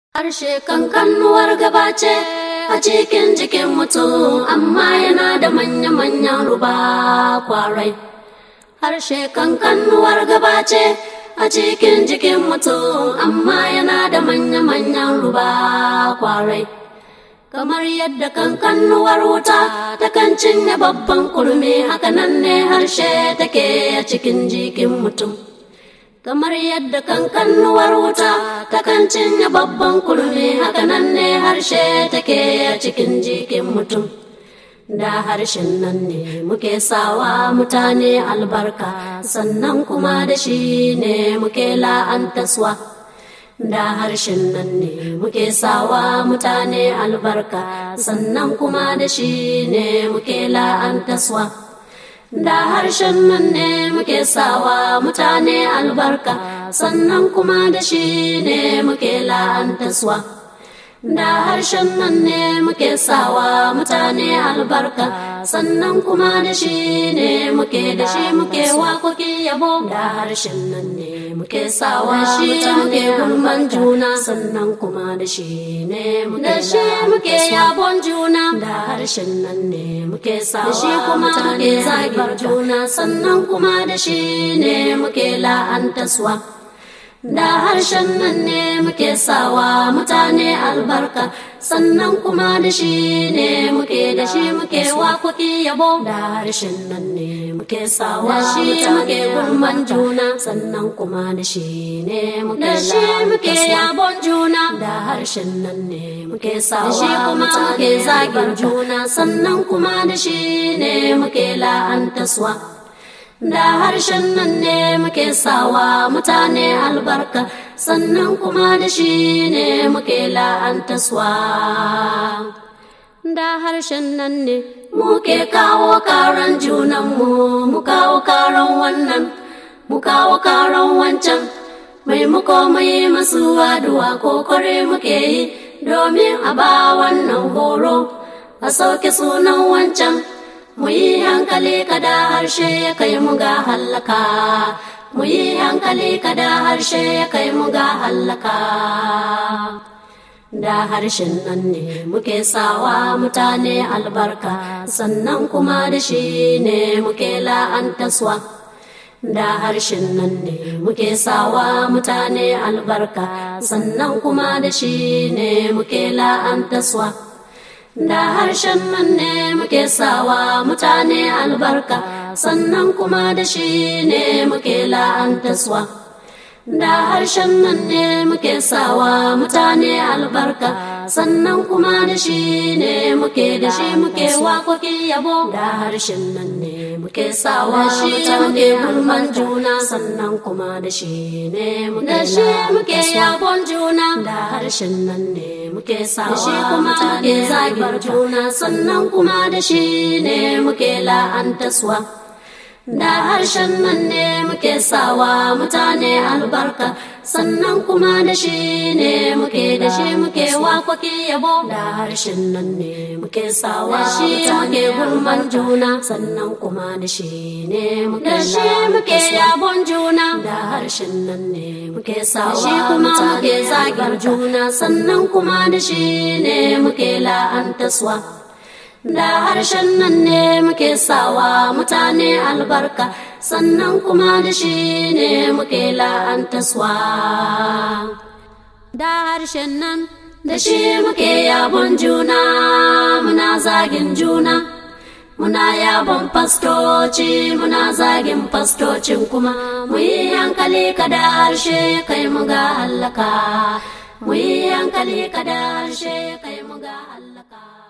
Harshe kankanuwar gaba ce a cikin jikin mutum amma yana da manya-manyan ruba kwarai. Harshe kankanuwar gaba ce a cikin jikin mutum amma yana da manya-manyan ruba kwarai. Kamar yadda kankanuwar wuta takan cinye babban kurmi hakanan ne harshe take a cikin jikin mutum. kamar yadda kankanuwar wuta takan cinye babban kurmi hakanan ne harshe take a cikin jikin mutum da harshen nan ne muke sawa mutane albarka sannan kuma da shi ne muke la'antaswa da harshen nan ne muke sawa mutane albarka sannan kuma da shi ne muke la'antaswa da harshen nan ne muke sawa mutane albarka sannan kuma da shi ne muke la'antaswa da harshen nan ne muke sawa mutane albarka sannan kuma da shi ne muke da shi muke wakoki yabo da harshen nan ne muke sawa shi muke gulman juna sannan kuma da shi ne muke shi muke yabon juna da harshen nan ne muke sawa shi kuma muke zagar juna sannan kuma da shi ne muke la'antaswa da harshen nan ne muke sawa mutane albarka sannan kuma da shi ne muke da shi muke wakoki yabo da harshen nan ne muke sawa shi muke gulman juna sannan kuma da shi ne muke da shi muke yabon juna da harshen nan ne muke sawa shi kuma muke zagin juna sannan kuma da shi ne muke la'antaswa da harshen nan ne muke sawa mutane albarka sannan kuma da shi ne muke la'antaswa da harshen nan ne muke kawo karan junanmu mu kawo karan wannan mu kawo karan wancan mai muko mai masu aduwa ko kore muke yi domin a ba wannan horo a sauke sunan wancan mu yi hankali kada harshe ya kai mu ga hallaka mu yi hankali kada harshe ya kai mu ga hallaka da harshen nan ne muke sawa mutane albarka sannan kuma da shi ne muke la'antaswa da harshen nan ne muke sawa mutane albarka sannan kuma da shi ne muke la'antaswa da harshen nan ne muke sawa mutane albarka sannan kuma da shi ne muke la'antaswa da harshen nan ne muke sawa mutane albarka sannan kuma da shi ne muke da shi muke wakoki yabo da harshen nan ne muke sawa shi muke gulman juna sannan kuma da shi ne muke da shi muke yabon juna da harshen nan ne muke sawa shi kuma muke zagar juna sannan kuma da shi ne muke la'antaswa da harshen nan ne muke sawa mutane albarka sannan kuma da shi ne muke da shi muke wakoki yabo da harshen nan ne muke sawa shi muke gulman juna sannan kuma da shi ne muke da shi muke yabon juna da harshen nan ne muke sawa shi kuma muke zagar juna sannan kuma da shi ne muke la'antaswa da harshen nan ne muke sawa mutane albarka sannan kuma da shi ne muke la'antaswa da harshen nan da shi muke yabon juna muna zagin juna muna yabon fastoci muna zagin fastocin kuma mu yi hankali kada harshe kai mu ga hallaka mu yi hankali kada harshe kai mu ga hallaka